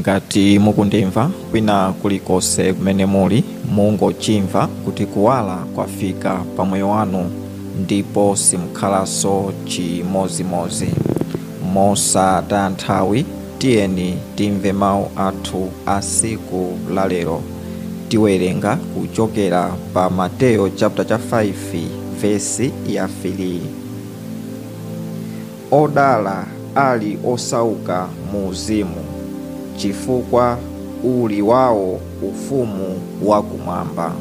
ngati mukundimva kwina kulikonse kumene muli mungochimva kuti kuwala kwafika pa moyo wanu ndipo simukhalanso chimozimozi mosataya nthawi tiyeni timve mawu athu a siku lalero tiwerenga kuchokera pa mateyo chapter cha 5 vesi ya 3 odala ali osauka mu uzimu chifukwa uli wawo ufumu wakumwamba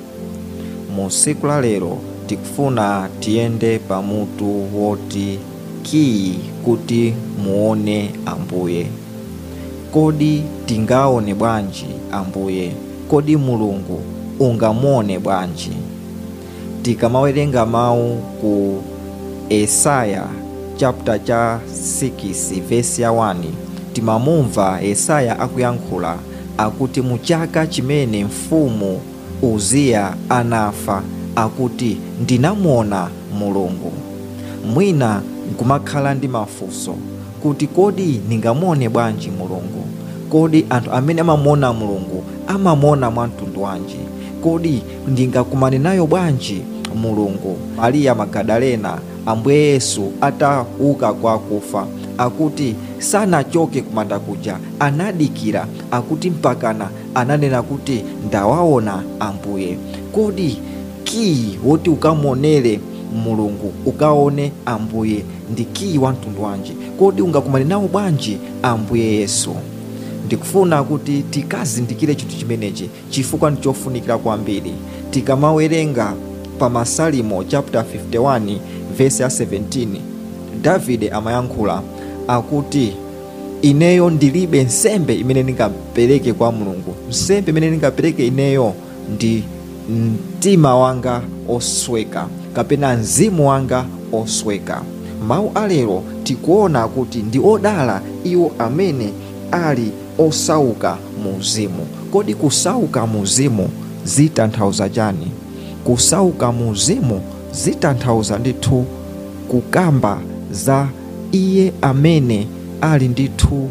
mu siku la lero tikufuna tiyende pamutu woti kiyi kuti muone ambuye kodi tingaone bwanji ambuye kodi mulungu ungamuone bwanji tikamawerenga mawu ku esaya chapter cha 6 vesi ya 1 timamumva esaya akuyankhula akuti mu chaka chimene mfumu uziya anafa akuti ndinamuona mulungu mwina nkumakhala ndi mafunso kuti kodi ndingamuone bwanji mulungu kodi anthu amene amamuona mulungu amamuona mwa mtundu wanji kodi ndingakumane nayo bwanji mulungu mariya magadalena ambuye yesu atauka kwa akufa akuti sanachoke kumanda kuja anadikira akuti mpakana ananena kuti ndawaona ambuye kodi kiyi woti ukamuonere mulungu ukaone ambuye ndi kiyi wa mtundu wanji kodi ungakumane nawo bwanji ambuye yesu ndikufuna kuti tikazindikire chinthu chimenechi chifukwa ndichofunikira kwambiri tikamawerenga pa masalimo chapter 51 vesi ya 17 davide amayankhula akuti ineyo ndilibe nsembe imene ndingapereke kwa mulungu nsembe imene ndingapereke ineyo ndi mtima wanga osweka kapena mzimu wanga osweka mawu alero tikuona kuti ndi odala iwo amene ali osauka mu uzimu kodi kusauka mu uzimu zitanthauza chani kusauka mu uzimu zitanthauza ndithu kukamba za iye amene ali ndithu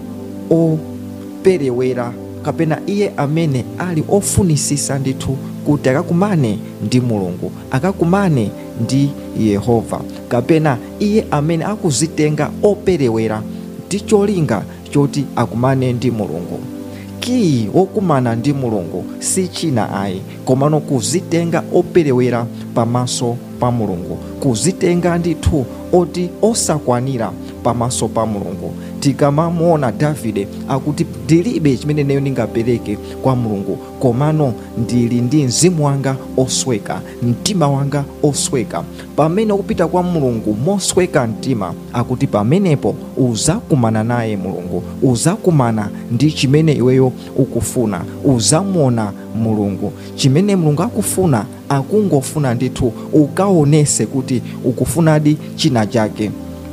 operewera kapena iye amene ali ofunisisa ndithu kuti akakumane ndi mulungu akakumane ndi yehova kapena iye amene akuzitenga operewera ndi cholinga choti akumane ndi mulungu kiyi wokumana ndi mulungu si china ayi komano kuzitenga operewera pamaso pa mulungu kuzitenga ndithu oti osakwanira pamaso pa mulungu tikamamuona davide akuti ndilibe chimene neyo ndingapereke kwa mulungu komano ndili ndi mzimu wanga osweka mtima wanga osweka pamene ukupita kwa mulungu mosweka mtima akuti pamenepo uzakumana naye mulungu uzakumana ndi chimene iweyo ukufuna uzamuona mulungu chimene mulungu akufuna akungofuna ndithu ukaonese kuti ukufunadi china chake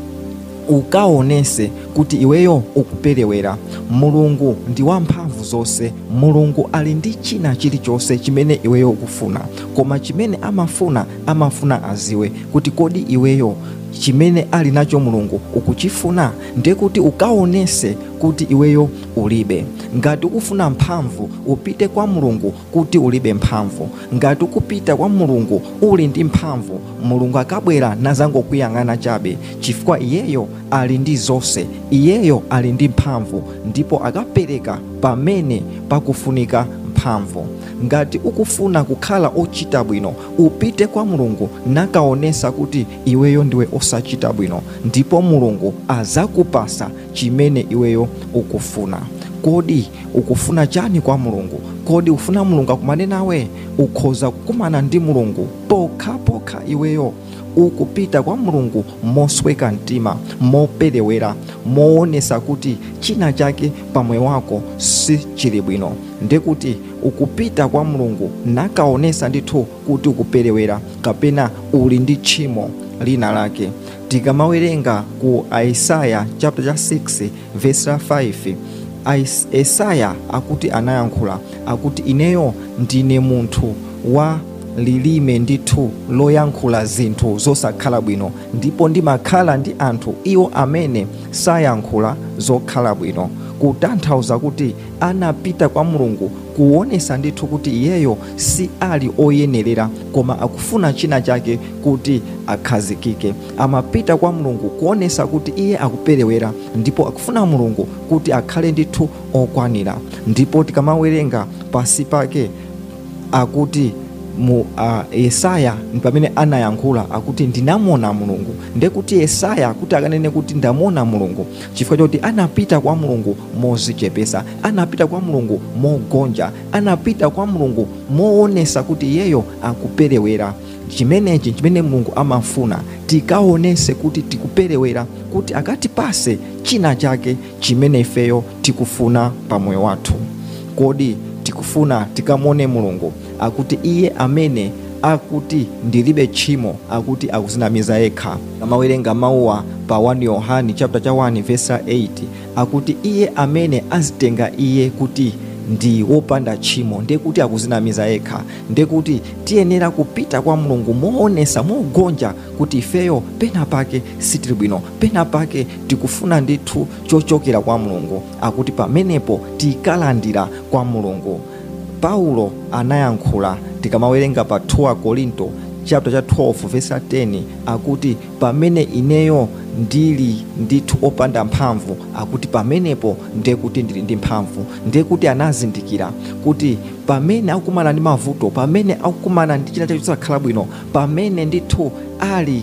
ukaonese kuti iweyo ukuperewera mulungu ndi wamphamvu zonse mulungu ali ndi china chilichonse chimene iweyo ukufuna koma chimene amafuna amafuna aziwe kuti kodi iweyo chimene ali nacho mulungu ukuchifuna ndiye kuti ukaonese kuti iweyo ulibe ngati ukufuna mphamvu upite kwa mulungu kuti ulibe mphamvu ngati ukupita kwa mulungu uli ndi mphamvu mulungu akabwera nazangokuyang'ana chabe chifukwa iyeyo ali ndi zonse iyeyo ali ndi mphamvu ndipo akapereka pamene pakufunika mphamvu ngati ukufuna kukhala ochita bwino upite kwa mulungu nakaonesa kuti iweyo ndiwe osachita bwino ndipo mulungu azakupasa chimene iweyo ukufuna kodi ukufuna chani kwa mulungu kodi ufuna mulungu akumane nawe ukhoza kukumana ndi mulungu pokhapokha iweyo ukupita kwa mulungu mosweka mtima moperewera moonesa kuti china chake pamoyo wako si chili bwino ndekuti ukupita kwa mulungu nakaonesa ndithu kuti ukuperewera kapena uli ndi tchimo lina lake tikamawerenga ku aisaya chapter cha 6 verse 5 esaya akuti anayankhula akuti ineyo ndine munthu wa lilime ndithu loyankhula zinthu zosakhala bwino ndipo ndimakhala ndi anthu iwo amene sayankhula zokhala bwino kutanthauza kuti anapita kwa mulungu kuonesa ndithu kuti iyeyo si ali oyenerera koma akufuna china chake kuti akhazikike amapita kwa mulungu kuonesa kuti iye akuperewera ndipo akufuna mulungu kuti akhale ndithu okwanira ndipo tikamawerenga pasi pake akuti mu uh, yesaya ndi pamene anayankhula akuti ndinamona mulungu ndekuti yesaya kuti akanene kuti ndamona mulungu chifukwa choti anapita kwa mulungu mozichepesa anapita kwa mulungu mogonja anapita kwa mulungu moonesa kuti iyeyo akuperewera chimenechi chimene mulungu amafuna tikaonese kuti tikuperewera kuti akatipase china chake chimene ifeyo tikufuna pamoyo wathu kodi tikufuna tikamone mulungu akuti iye amene akuti ndilibe tchimo akuti akuzinamiza yekha amawerenga mawuwa pa 1 yohani chapter cha 1 verse 8 akuti iye amene azitenga iye kuti ndi wopanda tchimo ndiye kuti akuzinamiza yekha ndiye kuti tiyenera kupita kwa mulungu moonesa mogonja kuti ifeyo pena pake sitili bwino pena pake tikufuna ndithu chochokera kwa mulungu akuti pamenepo tikalandira kwa mulungu paulo anayankhula tikamawerenga pa 2 korinto chapter cha 12 verse 10 akuti pamene ineyo ndili ndithu opanda mphamvu akuti pamenepo ndiye kuti ndili ndi mphamvu ndiye kuti anazindikira kuti pamene akukumana ndi mavuto pamene akukumana ndi china chake chosakhala bwino pamene ndithu ali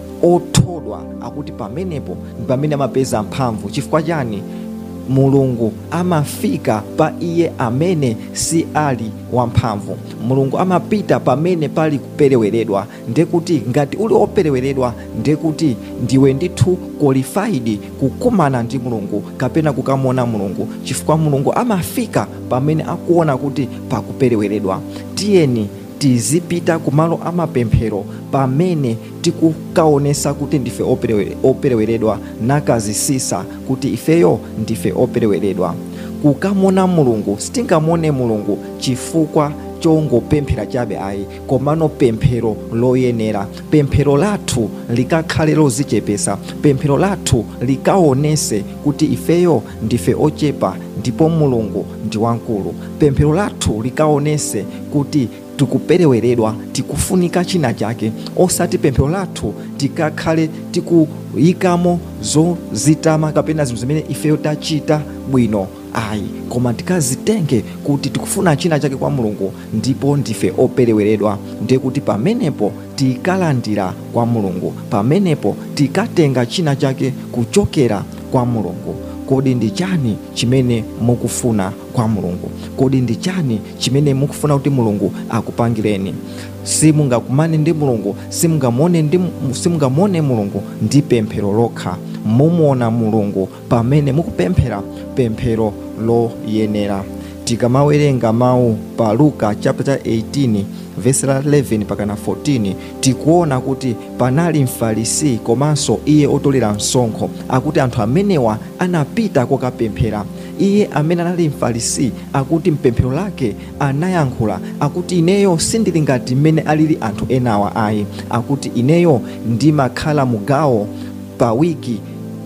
othodwa akuti pamenepo ndi pamene amapeza mphamvu chifukwa chani mulungu amafika pa iye amene si ali wamphamvu mulungu amapita pamene pali kupereweredwa ndekuti ngati uli opereweredwa ndekuti ndiwe ndithu qualified kukumana ndi mulungu kapena kukamona mulungu chifukwa mulungu amafika pamene akuona kuti pakupereweredwa tiyeni tizipita kumalo amapemphero pamene tikukaonesa kuti ndife operewe- opereweredwa nakazisisa kuti ifeyo ndife opereweredwa kukamona mulungu sitingamone mulungu chifukwa chongopemphera chabe ayi komano pemphero loyenera pemphero lathu likakhale lozichepesa pemphero lathu likaonese kuti ifeyo ndife ochepa ndipo mulungu ndi wankulu pemphero lathu likaonese kuti tikupereweredwa tikufunika china chake osati pemphero lathu tikakhale tikuyikamo zozitama kapena zinthu zimene ifeyo tachita bwino ayi koma tikazitenge kuti tikufuna china chake kwa mulungu ndipo ndife opereweredwa ndiye kuti pamenepo tikalandira kwa mulungu pamenepo tikatenga china chake kuchokera kwa mulungu kodi ndi chani chimene mukufuna kwa mulungu kodi ndi chani chimene mukufuna kuti mulungu akupangireni simungakumane ndi mulungu simungamone ndi simungamone mulungu ndi pemphero lokha mumuona mulungu pamene mukupemphera pemphero loyenera tikamawerenga mawu pa luka chapter 18 vesi la 11 pakana 14 tikuona kuti panali mfarisi komanso iye otolera msonkho akuti anthu amenewa anapita kokapemphera iye amene anali mfarisi akuti mpemphero lake anayankhula akuti ineyo sindili ngati mmene alili anthu enawa ayi akuti ineyo ndimakhala mugawo pa wiki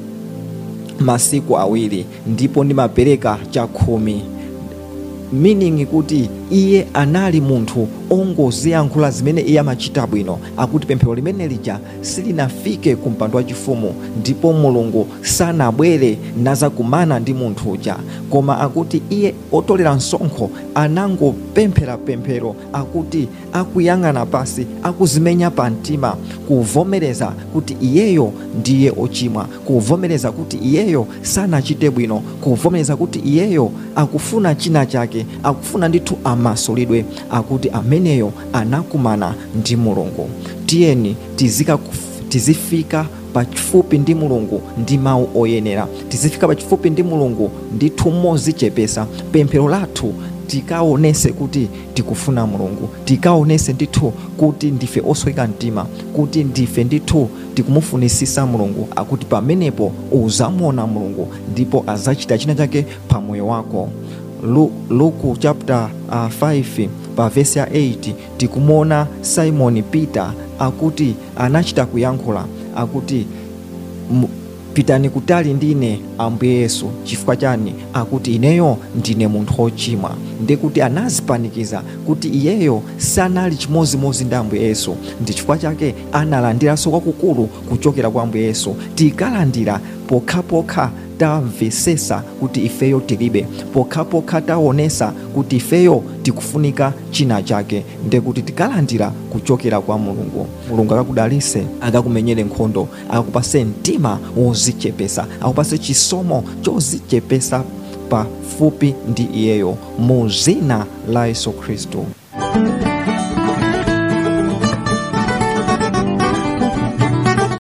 masiku awiri ndipo ndimapereka chakhumi meaning kuti iye anali munthu ongoziyankhula zimene iye amachita bwino akuti pemphero limene lija silinafike ku mpando wachifumu ndipo mulungu sanabwere nazakumana ndi munthu uja koma akuti iye otolera msonkho anangopemphera pemphero akuti akuyang'ana pasi akuzimenya pa mtima kuvomereza kuti iyeyo ndiye ochimwa kuvomereza kuti iyeyo sanachite bwino kuvomereza kuti iyeyo akufuna china chake akufuna ndithu amasulidwe akuti ameneyo anakumana ndi mulungu tiyeni tizika kuf- tizifika pachifupi ndi mulungu ndi mawu oyenera tizifika pachifupi ndi mulungu ndithu mozichepesa pemphero lathu tikaonese kuti tikufuna mulungu tikaonese ndithu kuti ndife osweka mtima kuti ndife ndithu tikumufunisisa mulungu akuti pamenepo uzamuona mulungu ndipo azachita china chake pamoyo wako Lu- luku chapter uh, 5 pa vesi ya 8 tikumuona simon peter akuti anachita kuyankhula akuti mu- pitani kutali ndine ambuye yesu chifukwa chani akuti ineyo ndine munthu wochimwa ndi kuti anazipanikiza kuti iyeyo sanali chimozimozi ndi ambuye yesu ndi chifukwa chake analandiranso kwakukulu kuchokera kwa ambuye yesu tikalandira pokhapokha tamvesesa kuti ifeyo tilibe pokhapokha taonesa kuti ifeyo tikufunika china chake ndekuti tikalandira kuchokera kwa mulungu mulungu akakudalise akakumenyere nkhondo akakupase mtima wozichepesa akupase chisomo chozichepesa pafupi ndi iyeyo mu zina la yesu khristu